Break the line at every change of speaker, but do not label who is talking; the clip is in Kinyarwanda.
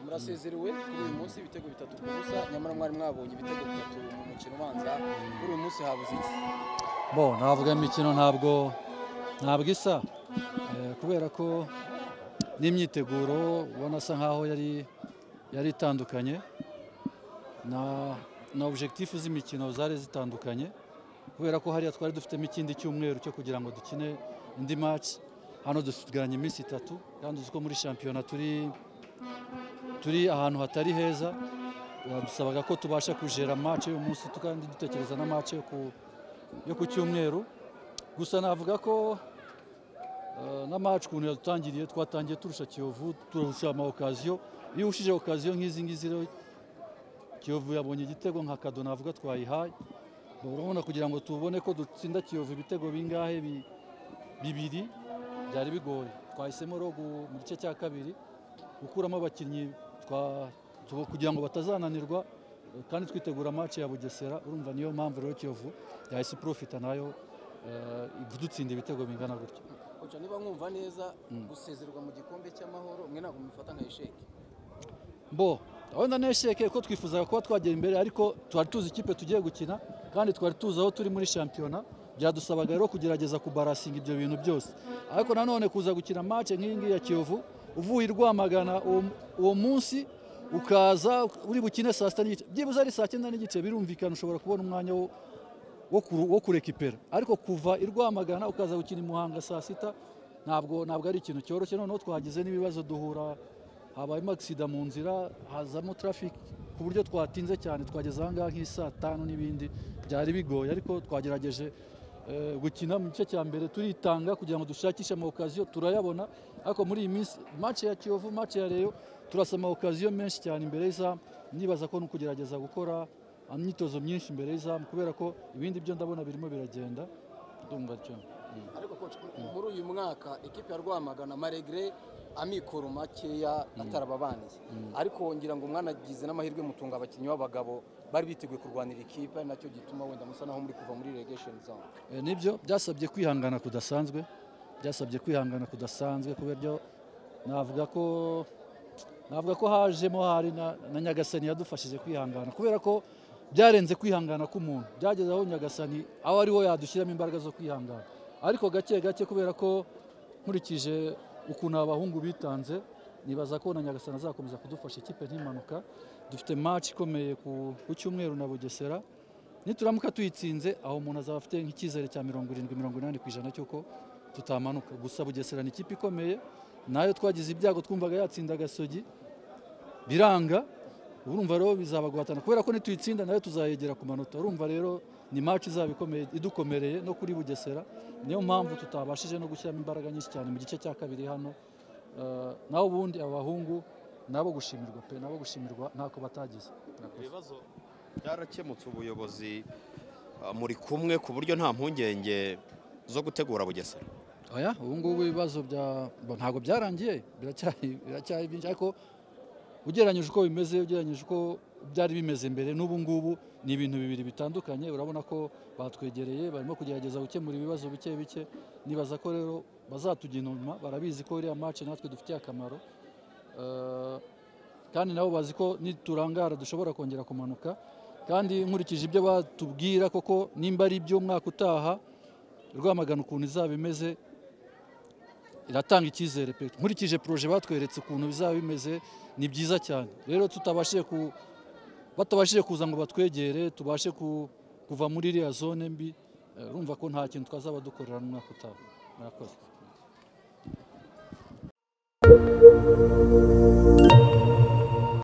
murasezerewe kuri uyu munsi ibitego bitatu ku busa nyamara mwari mwabonye ibitego bitatu mu mukino ubanza kuri uyu munsi habuze iki
bo navuga imikino ntabwo ntabwo isa Eh, kubera ko n'imyiteguro ubona asa nkaho yari yari itandukanye na na objectif z'imikino zari zitandukanye kubera ko hariya twari dufitemo ikindi cyumweru cyo kugira ngo dukine indi match hano dusigaranye iminsi itatu kandi uzi ko muri shampiyona turi turi ahantu hatari heza biradusabaga ko tubasha kujera match y'uyu munsi kandi dutekereza na match yo ku yo ku cyumweru gusa navuga ko eh, na match ukuntu yadutangiriye twatangiye turusha Kiyovu turusha ama occasion iyo ushije occasion nk'izi ngizi rero Kiyovu yabonye igitego nka kado navuga twayihaye urabona kugira ngo tubone ko dutsinda Kiyovu ibitego bingahe bi- bibiri byari bigoye twahisemo rero gu- mu gice cya kabiri gukuramo abakinnyi twa- tu- kugira ngo batazananirwa eh, kandi twitegura match ya Bugesera urumva niyo mpamvu rero Kiyovu yahise iprofita nayo eh, idutsinda ibitego bingana gutyo
koca niba mwumva neza
Mm.
gusezerwa mu gikombe cy'amahoro mwe ntabwo mubifata nka esheke
bo wenda nesheke ko twifuzaga kuba twagera imbere ariko twari tuzi ikipe tugiye gukina kandi twari tuzi aho turi muri shampiyona byadusabaga rero kugerageza kubarasinga ibyo bintu byose ariko nanone kuza gukina match nk'iyi ngiyi ya kiyovu uvuye i rwamagana uwo- uwo munsi ukaza uri bukine saa sita n'igice byibuze ari saa cyenda n'igice birumvikana ushobora kubona umwanya wo wo kuru- wo kurekipera ariko kuva i rwamagana ukaza gukina i muhanga saa sita ntabwo ntabwo ari ikintu cyoroshye noneho twagize n'ibibazo duhura habayemo agisida mu nzira hazamo traffic ku buryo twatinze cyane twageze ahangaha nk'i saa tanu n'ibindi byari bigoye ariko twagerageje eh, gukina mu gice cya mbere turitanga kugira ngo dushakishe ama occasion turayabona ariko muri iyi minsi match ya Kiyovu match ya Rayon turasa ama occasion menshi cyane imbere y'izamu nibaza ko ni ukugerageza gukora imyitozo myinshi imbere y'izamu kubera ko ibindi byo ndabona birimo biragenda ndumva cyo
ariko koca muri uyu mwaka ikipe ya rwamagana maregre amikoro makeya atarababaniye ariko ngira ngo mwanagize n'amahirwe mutunga abakinnyi b'abagabo bari biteguye kurwanira ikipe ari nacyo gituma wenda musa naho muri kuva muri relegation zone
Eh, nibyo byasabye kwihangana kudasanzwe byasabye kwihangana kudasanzwe ku buryo navuga ko navuga ko hajemo hari na, na nyagasani yadufashije kwihangana kubera ko byarenze kwihangana k'umuntu byageze aho nyagasani aho ari wo yadushyiramo imbaraga zo kwihangana ariko gake gake kubera ko nkurikije ukuntu aba bahungu bitanze nibaza ko na nyagasani azakomeza kudufasha ikipe ntimanuka dufite match ikomeye ku, ku cyumweru na bugesera nituramuka tuyitsinze aho umuntu azaba afite nk'icyizere cya mirongo irindwi mirongo inani ku ijana cy'uko tutamanuka gusa bugesera ni ikipe ikomeye nayo twagize ibyago twumvaga yatsinda agasogi biranga urumva rero bizaba guhatana kubera ko nituyitsinda nayo tuzayegera ku manota urumva rero ni match izaba ikomeye idukomereye no kuri bugesera niyo mpamvu tutabashije no gushyiramo imbaraga nyinshi cyane mu gice cya kabiri hano Eh, naho ubundi abahungu nabo gushimirwa pe nabo gushimirwa ntako batagize Murakoze.
ibibazo byarakemutse ubuyobozi ah, muri kumwe ku buryo nta mpungenge zo gutegura bugesera
oya ubu ngubu ibibazo bya bo ntabwo byarangiye biracyari biracyari byinshi ariko ugereranyije uko bimeze ugereranyije uko byari bimeze mbere n'ubu ngubu ni ibintu bibiri bitandukanye urabona ko batwegereye barimo kugerageza gukemura ibibazo bike bike nibaza ko rero bazatujya inyuma barabizi ko iriya match natwe dufitiye akamaro Eh, kandi nabo bazi ko niturangara dushobora kongera kumanuka kandi nkurikije ibyo batubwira koko nimba ari iby'umwaka utaha rwamagana ukuntu izaba imeze iratanga icyizere pe nkurikije poroje batweretse ukuntu bizaba bimeze ni byiza cyane rero tutabashije ku batabashije kuza ngo batwegere tubashe ku- kuva muri iriya zone mbi eh, urumva ko nta kintu twazaba dukorera n'umwaka utaha murakoze